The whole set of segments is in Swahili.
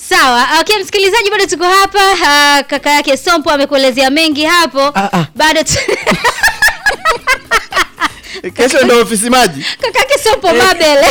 Sawa, okay, msikilizaji, bado tuko hapa. Ah, kaka yake Sompo amekuelezea mengi hapo. Ah, ah. Bado tu... Kesho ndio ofisi maji. kaka yake Sompo Mabele.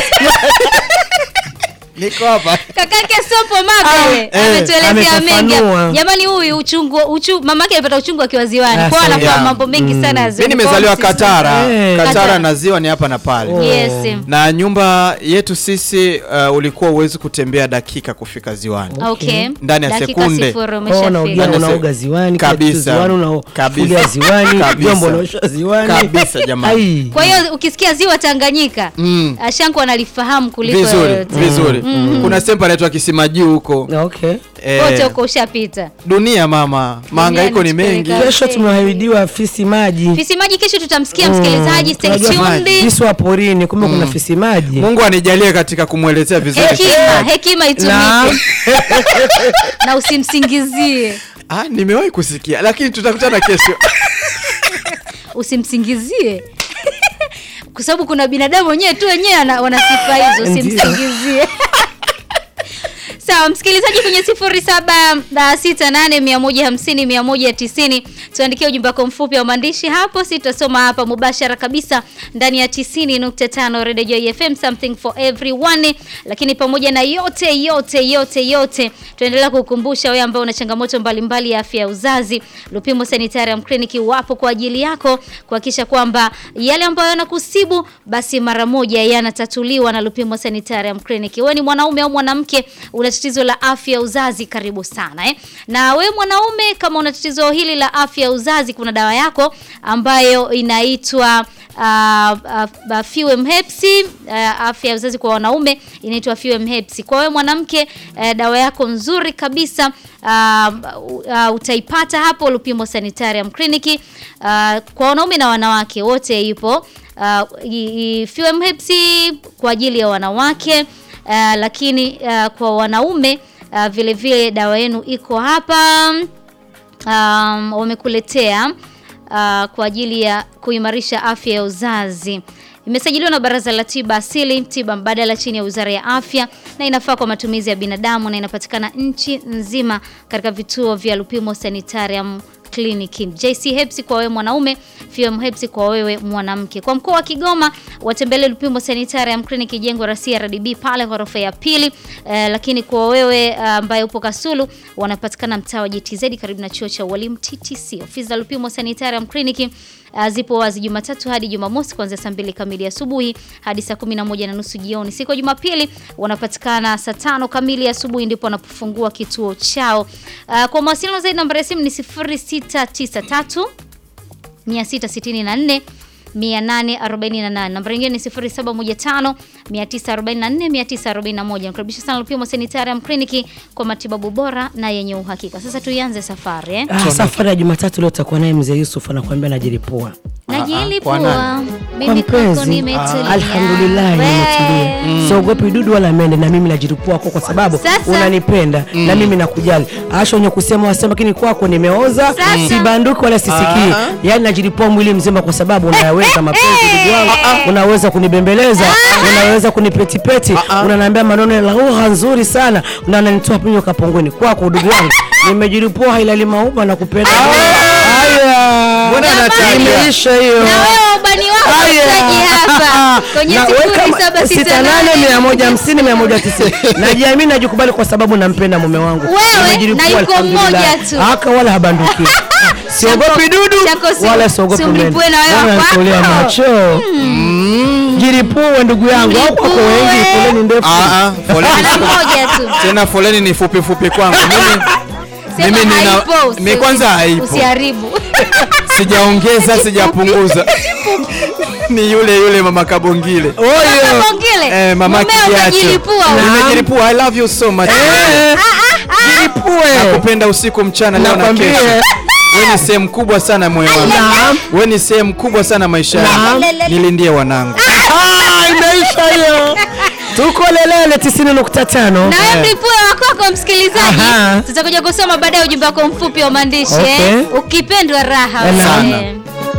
Niko hapa. kaka yake Sompo Mabele Ah, eh, ametuelezea mengi. amefafanua. Jamani, huyu uchungu uchu, mamake alipata uchungu akiwa ziwani. Ah, Kwa hiyo sawa. anakuwa Yeah. mambo mengi sana ya Mimi ziwani. nimezaliwa Kwa hiyo Katara. Eh. Katara Katara. na ziwa ni hapa na pale. Oh. Yes. Na nyumba yetu sisi uh, ulikuwa uwezi kutembea dakika kufika ziwani. Okay. Ndani ya Dakika sekunde. sifuri Oh, umeshafika. unaoga Ndani ya unaoga se- ziwani kila kitu Kabisa. ziwani unafulia Kabisa. ziwani Kabisa. vyombo unaosha ziwani Kabisa, jamani. Ai. Kwa hiyo ukisikia ziwa Tanganyika, Mm. Ashanku analifahamu kuliko Vizuri, yoyote. vizuri. Kuna sehemu inaitwa Kisima Juu huko. okay Eh, Wote huko ushapita. dunia mama, mahangaiko ni mengi. inatupeleka. kesho tumeahidiwa fisi maji Fisi maji kesho tutamsikia msikilizaji, stay Tunajua tuned. fisi wa porini kumbe kuna fisi maji Mungu anijalie katika kumwelezea vizuri. Hekima, hekima na itumike na usimsingizie. Ah, nimewahi kusikia lakini tutakutana kesho. Usimsingizie. Kwa sababu kuna binadamu wenyewe tu wenyewe ana- wana sifa hizo, Ndio. usimsingizie. Sawa, msikilizaji kwenye 0768150190 tuandikie ujumbe wako mfupi wa maandishi hapo, sitasoma hapa mubashara kabisa ndani ya 90.5 Radio Joy FM, something for everyone. Lakini pamoja na yote yote yote yote, tunaendelea kukukumbusha wewe ambao una changamoto mbalimbali ya afya ya uzazi, Lupimo Sanitarium Clinic wapo kwa ajili yako kuhakikisha kwamba yale ambayo yanakusibu basi mara moja yanatatuliwa na Lupimo Sanitarium Clinic. Wewe ni mwanaume au mwanamke una tatizo la afya ya uzazi, karibu sana eh. Na wewe mwanaume kama una tatizo hili la afya ya uzazi, kuna dawa yako ambayo inaitwa uh, uh, Fuem Hepsi uh, afya ya uzazi kwa wanaume inaitwa Fuem Hepsi. Kwa wewe mwanamke uh, dawa yako nzuri kabisa uh, uh, utaipata hapo Lupimo Sanitarium Clinic. Uh, kwa wanaume na wanawake wote ipo uh, i- i- Fuem Hepsi kwa ajili ya wanawake uh, lakini uh, kwa wanaume uh, vile vile dawa yenu iko hapa um, wamekuletea uh, kwa ajili ya kuimarisha afya ya uzazi. Imesajiliwa na Baraza la Tiba Asili, tiba mbadala chini ya Wizara ya Afya na inafaa kwa matumizi ya binadamu na inapatikana nchi nzima katika vituo vya Lupimo Sanitarium Clinic. JC Hepsi kwa wewe mwanaume, FM Hepsi kwa wewe mwanamke. Kwa mkoa wa Kigoma watembelee Lupimo Sanitarium Clinic jengo la CRDB pale ghorofa ya pili. Eh, lakini kwa wewe eh, ambaye upo Kasulu wanapatikana mtaa wa GTZ karibu na chuo cha walimu TTC. Ofisi za Lupimo Sanitarium Clinic uh, zipo wazi Jumatatu hadi Jumamosi kuanzia saa mbili kamili asubuhi hadi saa kumi na moja na nusu jioni. Siku ya Jumapili wanapatikana saa tano kamili asubuhi ndipo wanapofungua kituo chao. Uh, kwa mawasiliano zaidi namba ya simu ni 0693 664 848. Namba nyingine ni 0715 944 941. Nakaribisha sana Lupimo Sanitarium Clinic kwa matibabu bora na yenye uhakika. Sasa tuianze safari eh. ah, safari ya Jumatatu leo utakuwa naye mzee Yusuf anakuambia najilipua kwa Najilipua nani? kwa mimi kwako mpenzi nimetulia. alhamdulillah We. nimetulia siogopi dudu wala mende na mimi najilipua kwako kwa sababu Sasa. unanipenda na mimi nakujali asha wenye kusema wasema lakini kwako nimeoza Sasa. sibanduki wala sisikii Ah. yaani najilipua mwili mzima kwa sababu unaweza mapenzi ndugu wangu unaweza kunibembeleza unaweza kunipetipeti unaniambia maneno ya lugha nzuri sana na unanitoa pinyo kapongoni kwako ndugu wangu nimejilipua hailali mauma na kupenda haya Mbona Jamani. anataja? imeisha hiyo Na wewe ubani wako mtaji hapa kwenye Na weka ma- 0768 sita nane mia moja hamsini mia moja tisini najiamini najikubali kwa sababu nampenda mume wangu Wewe, Nimejilipua, na yuko alhamdulillah. mmoja tu. haka wala habanduki siogopi dudu Chako si- wala siogopi si umlipue na wewe Bwana wako. anatolea macho jilipue ndugu yangu au kwako Jilipue. wengi foleni ndefu Ah, ah, foleni Ana fupi. moja tu. Tena foleni ni fupi fupi kwangu. Mimi Sema Mimi nina- haipo, usi- mi kwanza haipo. Usiharibu. sijaongeza sijapunguza. Ni yule yule mama Kabongile. oyo Bongile. Eh, mama Mumeo Kijacho. kajilipua wewe. Nimejilipua. I love you so much. Eh, jilipue Nakupenda usiku mchana leo na Nakwambia. kesho. Wewe ni sehemu kubwa sana moyo wangu. Naam. Wewe ni sehemu kubwa sana maisha Naam. yangu. Nilindie wanangu. Ah, imeisha hiyo tuko lelele tisini nukta tano Na wewe mlipue wako msikilizaji. Aha. Tutakuja kusoma baadaye ujumbe wako mfupi wa maandishi Okay. eh. Ukipendwa raha. Naam. wewe.